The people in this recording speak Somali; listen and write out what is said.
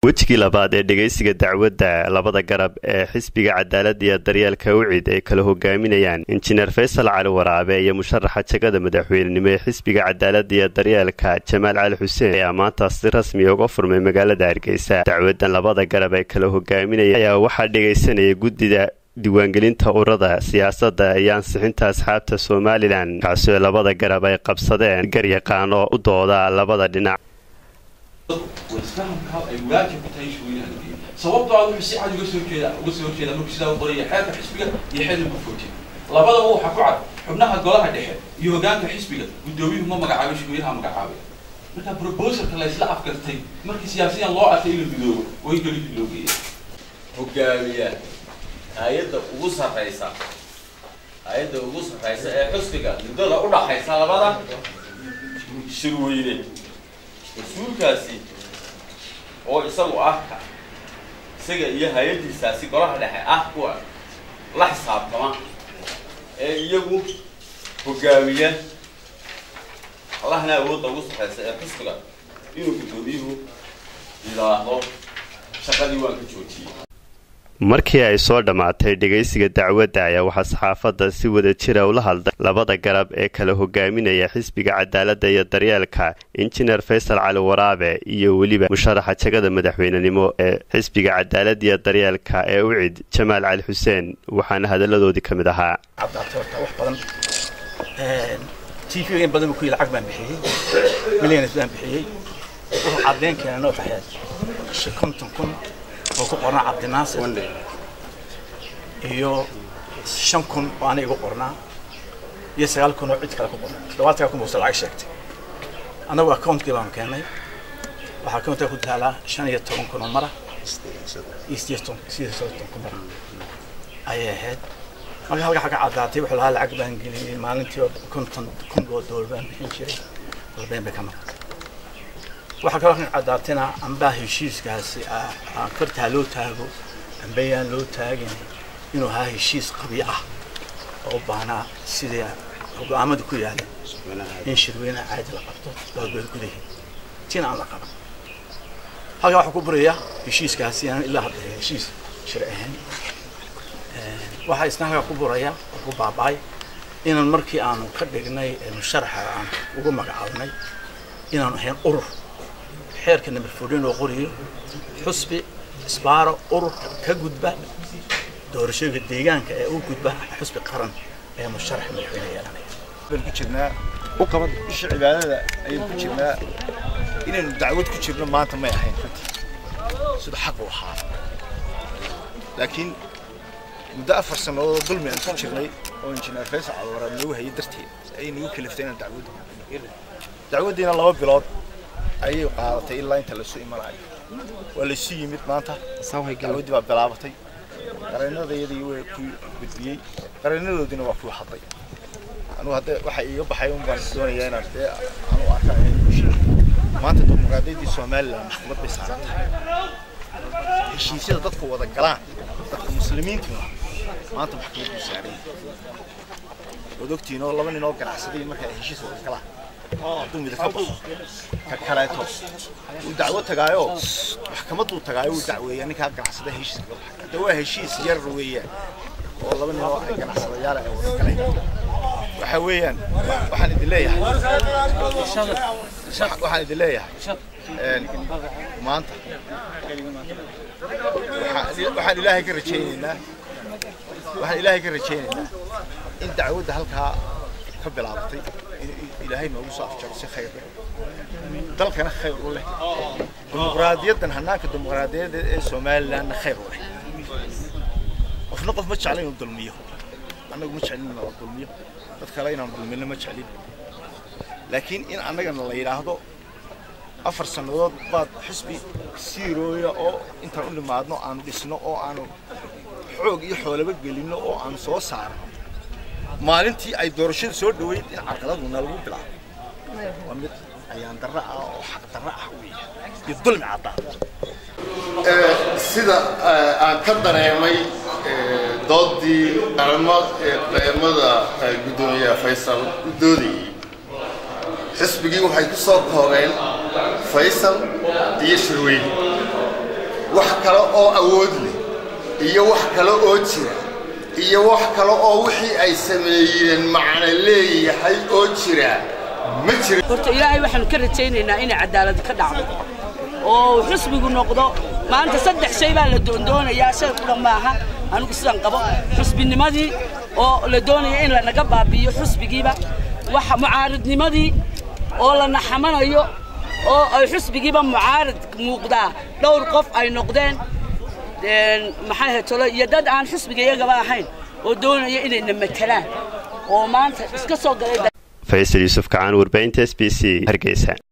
wejigii labaad ee dhegaysiga dacwadda labada garab ee xisbiga cadaaladda iyo daryeelka ucid ay kala hogaaminayaan injineer faysal cali waraabe iyo musharaxa jagada madaxweynenimo ee xisbiga cadaaladda iyo daryeelka jamaal cali xuseen ayaa maanta si rasmiya uga furmay magaalada hargeysa dacwadan labada garab ay kala hogaaminayaan ayaa waxaa dhegaysanaya guddida diiwaangelinta urada siyaasadda iyo ansixinta asxaabta somalilan kaasoo labada garab ay qabsadeen garyaqaano u dooda labada dhinac isfahamka ay waajib ku tahay shaweynaha lageeyo sababtoo ah wuxuu si cad uga soo jeeda uga soo horjeeda markuu sidaa u qoraya xeerka xisbiga iyo xeerka gufooti labadaba waxaa ku cad xubnaha golaha dhexe iyo hogaanka xisbiga guddoomiyuhu ma magacaabay shaweynaha magacaabay marka proposalka la isla afgartay markii siyaasiyan loo arkay in la midoobo oo in kelidii loo geeya hogaamiya hay-adda ugu sarraysa hay-adda ugu sarraysa ee xusbiga muddada u dhaxaysa labada shirweyne mas-uulkaasi oo isagu ah isaga iyo hay-addiisaasi golaha dhexe ah kuwa la xisaabtama ee iyagu hogaamiya allahna awoodda ugu sarraysa ee xusbiga inuu guddoomiyuhu yidhaahdo shaqadii waan ka joojiyey markii ay soo dhammaatay dhegaysiga dacwadda ayaa waxaa saxaafadda si wada jira ula hadlay labada garab ee kala hogaaminaya xisbiga cadaaladda iyo daryeelka injineer faysal cali waraabe iyo weliba musharaxa jagada madaxweynenimo ee xisbiga cadaaladda iyo daryeelka ee ucid jamaal cali xuseen waxaana hadalladoodii ka mid ahaa tv in badan ku lacag baan bixiyey milyanas baan bixiyey wuxuu caddeyn keena noo baxyaa konton kun oo ku qornaa cabdinaasir iyo shan kun oo ana igu qornaa iyo sagaal kun oo cid kale ku qornaa toddobaatan kun buusa lacag sheegtay annagu accountkii baan keenay waxaa accountka ku taalaa shan iyo toban kun oo mara iyo sideed soddon kun mara ayay ahayd marka halka xagga caddaatay wuxuu lahaa lacag baan geliyey maalintii konton kun oo doolar baan bixin jiray dalbeen bay ka noqotay waxaa kaloo kan caddaatayna ambaa heshiiskaasi kortaa loo taago ambayaan loo taagin inuu ahaa heshiis qabi ah oo u baahnaa sidii go-aamada ku yaaleen in shirweynaha caadi la qabto balbeed gudaheed tina aan la qaban halkaa waxaa ku buraya heshiiskaasi aan ilaa hadda heshiis shir ahayn waxaa isna halkaa ku buraya oo ku baaba'ay inaan markii aanu ka dhignay musharaxa aan ugu magacaabnay inaanu ahayn urur xeerka number fourteen oo qoriyo xusbi isbaaro urur ka gudba doorashooyinka deegaanka ee u gudba xusbi qaran ee musharax madaxweyne yeelanaya baan ku jirnaa bisha cibaadada ayaan ku jirnaa inaynu dacwad ku jirno maanta may ahayn runtii sida xaq u ahaa laakiin muddo afar sannadood oo dulmi aan ku jirnay oo injineer faysal calwaraad noogu hayay darteed ayay nagu kaliftay inaan dacwad dacwaddiina laba bilood ayay qaadatay ilaa inta lasu imanayo waa laysu yimid maanta dacwaddii baa bilaabatay qareenadayadii waa ku gudbiyey qareenadoodiina waa ku hadlay anugu hadda waxa iiga baxay un baan doonayaa inaan dee anu arkaa maanta dimuqraadiyaddii somaliland maxkamad bay saaran tahay heshiisyada dadku wada galaan dadka muslimiintuna maanta maxkamad buu saaran waad ogtihiin oo laba nin oo ganacsaday marka ay heshiis wada galaan hadduu mida ka baxo ka kaleeto wuu dacwo tagaayo maxkamadduu tagaayo wuu dacweeyaa ninkaa ganacsada heshiis kaga baxay hadda waa heshiis yar weeyaan oo laba nin oo ay ganacsadayaal ay wada galeen waxa weeyaan waxaan idin leeyahay waxaan idin leeyahay maanta waxaan ilaahay ka rajaynaynaa waxaan ilaahay ka rajaynaynaa in dacwadda halkaa ka bilaabatay ilaahay noogu soo afjaro si khayr leh dalkana khayr u leh dimuqraadiyaddan hannaanka dimuqraadiyadda ee somalilandna khayr u leh qofna qof ma jecla inuu dulmiyo annagu ma jeclin inuu dulmiyo dad kale inaan dulmino ma jeclin laakiin in annagana la yidhaahdo afar sannadood baad xisbi siirooya oo intaan u nimaadno aanu dhisno oo aanu xoog iyo xoolaba gelinno oo aanu soo saarno maalintii ay doorashada soo dhoweyd in carqaladuna lagu bilaabo waa mid ayaan darro ah oo xaq darro ah weeye iyo dulmi caddaan sida aan ka dareemay doodii qaramada guddoomiyaha faysal u doodayey xisbigii waxay ku soo koobeen faysal iyo shirweyne kale oo awood leh iyo wax kale oo jira iyo wax kale oo wixii ay sameeyeen macno leeyahay oo jira ma jira horta ilaahay waxaanu ka rajaynaynaa inay cadaalad ka dhacdo oo xusbigu noqdo maanta saddex shay baa la doondoonayaa shay qura maaha anigu sidaan qabo xusbinimadii oo la doonaya in lanaga baabi'iyo xusbigiiba waxa mucaaridnimadii oo la naxamanayo oo ay xusbigiiba mucaarid muuqdaa dhowr qof ay noqdeen maxay hetolo iyo dad aan xusbiga iyagaba ahayn oo doonaya inayna matelaan oo maanta iska soo galay faysal yuusuf kacaan warbaahinta s b c hargeysa